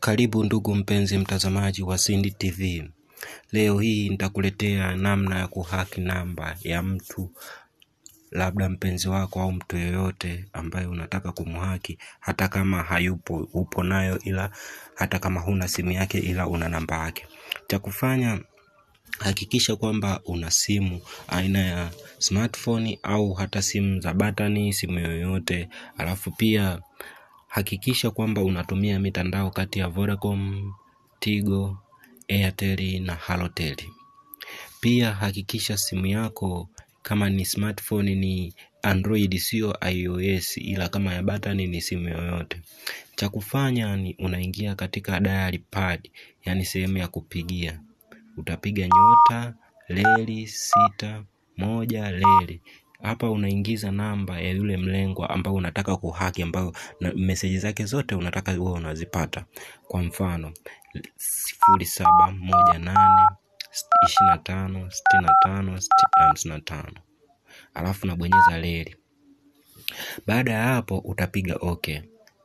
Karibu ndugu mpenzi mtazamaji wa Cindy TV. Leo hii nitakuletea namna ya kuhaki namba ya mtu, labda mpenzi wako au mtu yoyote ambaye unataka kumhaki, hata kama hayupo, upo nayo, ila hata kama huna simu yake, ila una namba yake. Cha kufanya, hakikisha kwamba una simu aina ya smartphone au hata simu za batani, simu yoyote, alafu pia hakikisha kwamba unatumia mitandao kati ya Vodacom, Tigo, Airtel na Halotel. Pia hakikisha simu yako kama ni smartphone ni Android sio iOS ila kama ya batani ni simu yoyote. Cha kufanya ni unaingia katika dial pad, yani sehemu ya kupigia. Utapiga nyota, leli, sita, moja, leli hapa unaingiza namba ya yule mlengwa ambao unataka kuhaki ambao meseji zake zote unataka uwe unazipata kwa mfano sifuri saba moja nane ishirini na tano sitini na tano hamsini na tano alafu unabonyeza leli baada ya hapo utapiga okay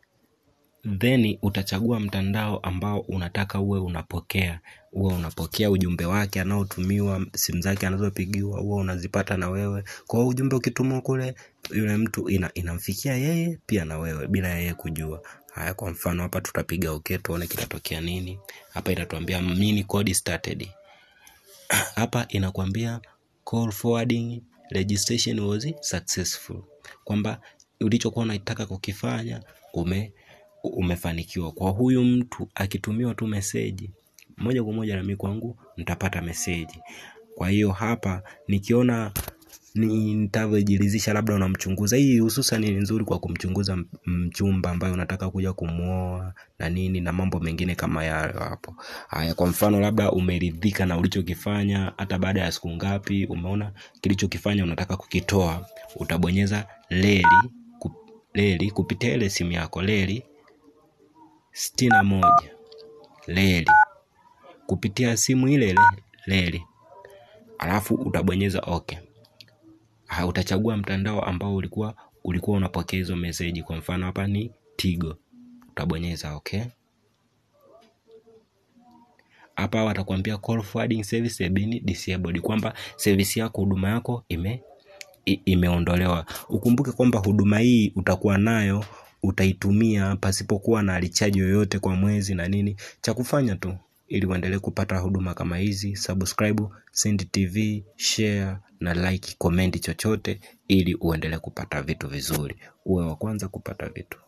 then utachagua mtandao ambao unataka uwe unapokea uwe unapokea ujumbe wake anaotumiwa simu zake anazopigiwa huwa unazipata na wewe kwa ujumbe ukitumwa kule yule mtu ina, inamfikia yeye pia na wewe bila yeye kujua haya kwa mfano hapa tutapiga okay tuone kitatokea nini hapa inatuambia mini code started hapa inakwambia call forwarding registration was successful kwamba ulichokuwa unataka kukifanya ume umefanikiwa kwa huyu mtu akitumiwa tu meseji moja kwa moja nami kwangu nitapata meseji kwa hiyo hapa nikiona nitavyojiridhisha labda unamchunguza hii hususan ni nzuri kwa kumchunguza mchumba ambaye unataka kuja kumwoa na nini na mambo mengine kama yayo hapo haya kwa mfano labda umeridhika na ulichokifanya hata baada ya siku ngapi umeona kilichokifanya unataka kukitoa utabonyeza leli kup, leli kupitia ile simu yako leli sitini na moja leli kupitia simu ile ile leli alafu utabonyeza okay ha, utachagua mtandao ambao ulikuwa ulikuwa unapokea hizo meseji kwa mfano hapa ni tigo utabonyeza okay hapa watakwambia call forwarding service have been disabled kwamba service yako huduma yako ime imeondolewa ukumbuke kwamba huduma hii utakuwa nayo utaitumia pasipokuwa na richaji yoyote kwa mwezi na nini cha kufanya tu ili uendelee kupata huduma kama hizi subscribe send tv share na like comment chochote ili uendelee kupata vitu vizuri uwe wa kwanza kupata vitu